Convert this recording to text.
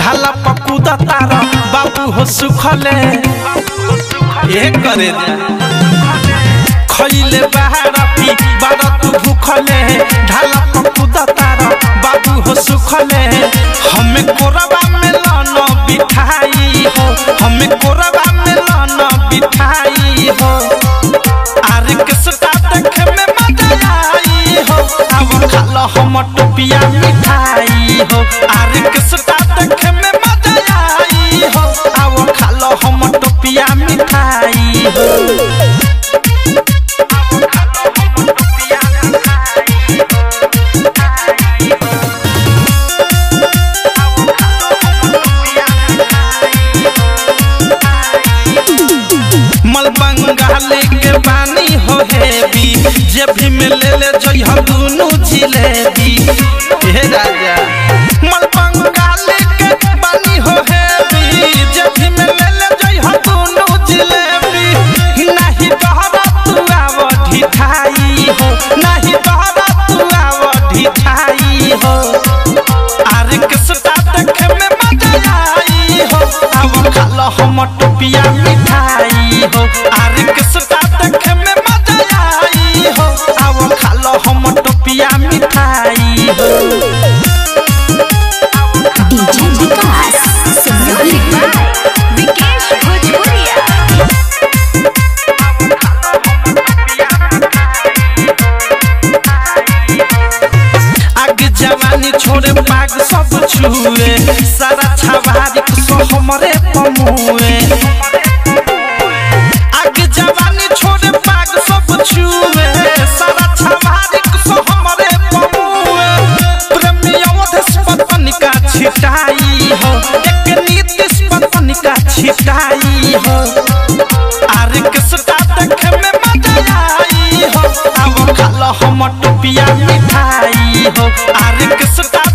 ढाला पकुदा तारा बाबू हो सुखले ये करे जा खइले बाहर पी बारा तू भूखले ढाला पकुदा तारा बाबू हो सुखले हमें कोरबा में लाना बिठाई हो हमें कोरबा में लाना बिठाई हो आर के सटा देखे में मजा आई हो अब खालो हम टोपिया मिठाई हो आर के सटा देखे में मजा आई हो अब खालो हम टोपिया मिठाई हो मल बंगाली के पानी हो हेवी जे भी में ले ले जई हम दुनु जिलेबी हे राजा मल बंगाली के पानी हो हेवी जे भी में ले ले जई हम दुनु जिलेबी नहीं बहरा तू आव ढिठाई हो नहीं बहरा तू आव ढिठाई हो आर के सटा देखे में मजा आई हो अब खालो हम टोपिया मिठाई हो आर के सटा देखे में मजा आई हो अब खालो हम टोपिया मिठाई हो DJ Vikas music by Vikesh भोजपुरिया आग जवानी छोड़े पाग सब छुए सारा छवारी सो हमरे पमुए आग जवानी छोड़े पाग सब छुए सारा छवारी सो हमरे पमुए प्रेमियों पतन का छिटाई हो एक नीति पतन का छिटाई हो आर के सटा देखे में मजा आई हो अब खालो हम टोपिया मिठाई हो आर के सटा